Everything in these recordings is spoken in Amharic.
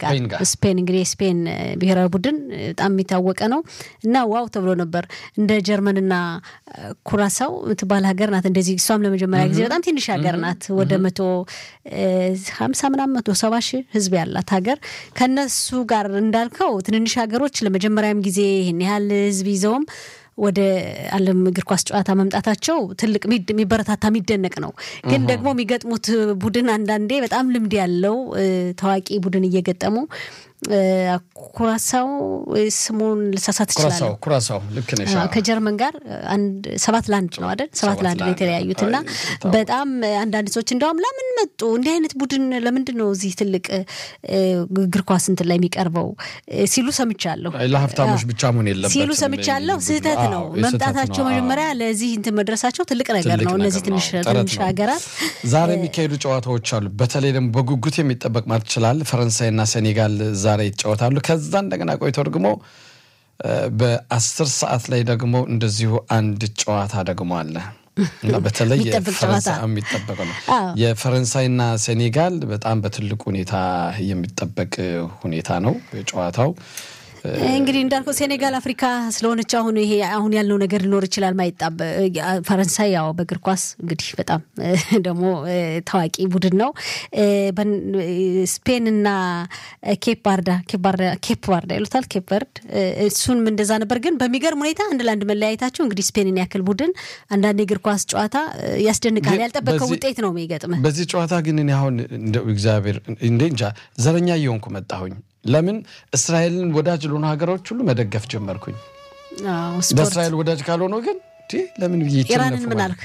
ጋር ስፔን ጋር። ስፔን እንግዲህ የስፔን እ፣ ብሔራዊ ቡድን እ፣ በጣም የሚታወቀ ነው እና ዋው ተብሎ ነበር። እንደ ጀርመንና እ፣ ኩራሳው የምትባል ሀገር ናት። እንደዚህ እሷም ለመጀመሪያ ጊዜ በጣም ትንሽ ሀገር ናት። ወደ መቶ እ፣ ሀምሳ ምናምን መቶ ሰባ ሺህ ህዝብ ያላት ሀገር ከነሱ ጋር እንዳልከው ትንንሽ ሀገሮች ለመጀመሪያም ጊዜ ይህን ያህል ህዝብ ይዘውም ወደ ዓለም እግር ኳስ ጨዋታ መምጣታቸው ትልቅ ሚድ- የሚበረታታ የሚደነቅ ነው። ግን ደግሞ የሚገጥሙት ቡድን አንዳንዴ በጣም ልምድ ያለው እ፣ ታዋቂ ቡድን እየገጠሙ እ፣ ኩራሳው እ፣ ስሙን ልሳሳት ኩራሳው እችላለሁ ኩራሳው ልክ ነሽ። አዎ፣ ከጀርመን ጋር አንድ ሰባት ለአንድ ነው አይደል? ሰባት ሰባት ለአንድ ነው ለአንድ የተለያዩት እና ይታወቃል። በጣም አንዳንድ ሰዎች እንደውም ለምን መጡ እንዲህ አይነት ቡድን ለምንድን ነው እዚህ ትልቅ እ፣ እግር ኳስ እንትን ላይ የሚቀርበው እ፣ ሲሉ ሰምቻለሁ። ለሀብታሞች ብቻ መሆን የለበትም ሲሉ ሰምቻለሁ። ስህተት ነው አዎ፣ የስህተት መምጣታቸው ነው። አዎ። መጀመሪያ ለዚህ እንትን መድረሳቸው ትልቅ ነገር ትልቅ ነው። እነዚህ ነገር ነው። ትንሽ ጥረት ትንሽ ነው። ሀገራት ዛሬ የሚካሄዱ ጨዋታዎች አሉ። በተለይ ደግሞ በጉጉት የሚጠበቅ ማለት ይችላል። ፈረንሳይና ሴኔጋል ዛሬ ይጫወታሉ። ከዛ እንደገና ቆይቶ ደግሞ እ፣ በአስር ሰዓት ላይ ደግሞ እንደዚሁ አንድ ጨዋታ ደግሞ አለ እና በተለይ የሚጠበቅ የፈረንሳይ ጨዋታ። የሚጠበቅ ነው። አዎ። የፈረንሳይና ሴኔጋል በጣም በትልቅ ሁኔታ የሚጠበቅ ሁኔታ ነው ጨዋታው። እንግዲህ እንዳልከው ሴኔጋል አፍሪካ ስለሆነች አሁን ይሄ አሁን ያለው ነገር ሊኖር ይችላል። ማይጣበ ፈረንሳይ ያው በእግር ኳስ እንግዲህ በጣም ደግሞ ታዋቂ ቡድን ነው። በን- ስፔንና ኬፕ ባርዳ ኬፕ ባርዳ ኬፕ ባርዳ ይሉታል ኬፕ በርድ እሱንም እንደዛ ነበር። ግን በሚገርም ሁኔታ አንድ ለአንድ መለያየታቸው እንግዲህ ስፔንን ያክል ቡድን አንዳንድ የእግር ኳስ ጨዋታ ያስደንቃል። ግን ያልጠበቀው በዚህ- ውጤት ነው የሚገጥምህ። በዚህ ጨዋታ ግን እኔ አሁን እንደው እግዚአብሔር እንደ እንጃ ዘረኛ እየሆንኩ መጣሁኝ። ለምን እስራኤልን ወዳጅ ለሆኑ ሀገሮች ሁሉ መደገፍ ጀመርኩኝ። አዎ፣ ስፖርት ለእስራኤል ወዳጅ ካልሆነ ግን እንዴ ለምን ብዬ ኢራንን ምን አልክ?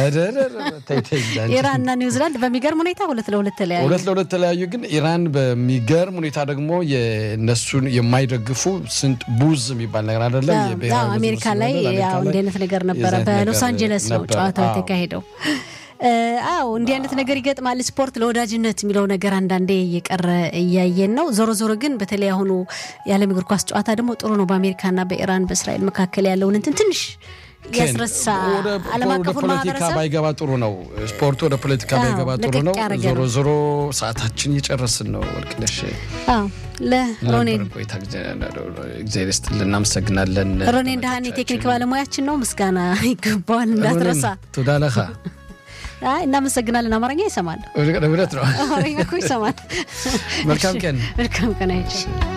ኢራንና ኒውዚላንድ በሚገርም ሁኔታ ሁለት ለሁለት ተለያዩ። ሁለት ለሁለት ተለያዩ። ግን ኢራን በሚገርም ሁኔታ ደግሞ የእነሱን የማይደግፉ ስንት ቡዝ የሚባል ነገር አይደለም አዎ፣ የብሔራዊ አዎ፣ ቡድን አሜሪካ ስለሆነ ላይ ለአሜሪካ ያው ላይ እንዲህ አይነት ነገር ነበረ። የዚህ አይነት በሎስ ነገር አንጀለስ ነው ነበረ። ጨዋታው አዎ። የተካሄደው። እ፣ አዎ እንዲህ አይነት ነገር ይገጥማል። ስፖርት ለወዳጅነት የሚለው ነገር አንዳንዴ እየቀረ እያየን ነው። ዞሮ ዞሮ ግን በተለይ አሁኑ የዓለም እግር ኳስ ጨዋታ ደግሞ ጥሩ ነው። በአሜሪካና በኢራን በእስራኤል መካከል ያለውን እንትን ትንሽ ያስረሳ ወደ ዓለም ወደ አቀፉን ፖለቲካ ማህበረሰብ ባይገባ ጥሩ ነው። ስፖርቱ ወደ ፖለቲካ አዎ፣ ባይገባ ጥሩ ለቀቅ ነው። ያደረገ ዞሮ ነው። ዞሮ ሰዓታችን እየጨረስን ነው። ወርቅነሽ አዎ ለሮኔን ነበረን ቆይታ እግዚአብሔር ይስጥልን፣ እናመሰግናለን። ሮኔን ደሃን የቴክኒክ ባለሙያችን ነው። ምስጋና ይገባዋል እንዳትረሳ። ቱዳለኻ አይ እናመሰግናለን። አማርኛ ይሰማል፣ እውነት ነው። አማርኛ እኮ ይሰማል። መልካም ቀን። መልካም ቀን አይቼ